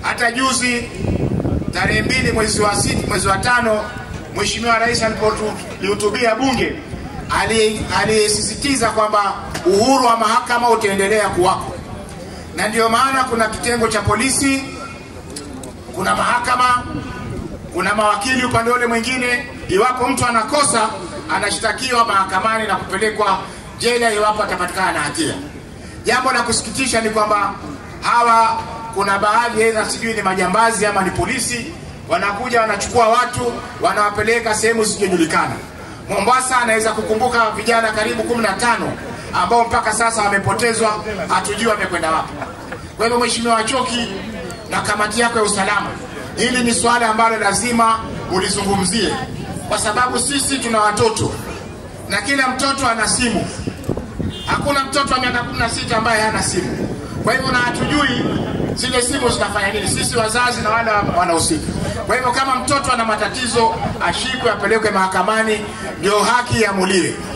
Hata juzi tarehe mbili mwezi wa sita, mwezi wa tano, Mheshimiwa Rais alipolihutubia Bunge alisisitiza kwamba uhuru wa mahakama utaendelea kuwako, na ndiyo maana kuna kitengo cha polisi, kuna mahakama, kuna mawakili upande ule mwingine. Iwapo mtu anakosa, anashtakiwa mahakamani na kupelekwa jela iwapo atapatikana na hatia. Jambo la kusikitisha ni kwamba hawa kuna baadhi aidha sijui ni majambazi ama ni polisi, wanakuja wanachukua watu wanawapeleka sehemu zisizojulikana. Mombasa anaweza kukumbuka vijana karibu kumi na tano ambao mpaka sasa wamepotezwa, hatujui wamekwenda wapi. Kwa hivyo, Mheshimiwa Wachoki na kamati yako ya usalama, hili ni swala ambalo lazima ulizungumzie, kwa sababu sisi tuna watoto na kila mtoto ana simu. Hakuna mtoto wa miaka 16 ambaye hana simu. Kwa hivyo na hatujui zile simu zitafanya nini, sisi wazazi na wale wanahusika. Kwa hivyo kama mtoto ana matatizo, ashikwe, apelekwe mahakamani, ndio haki iamuliwe.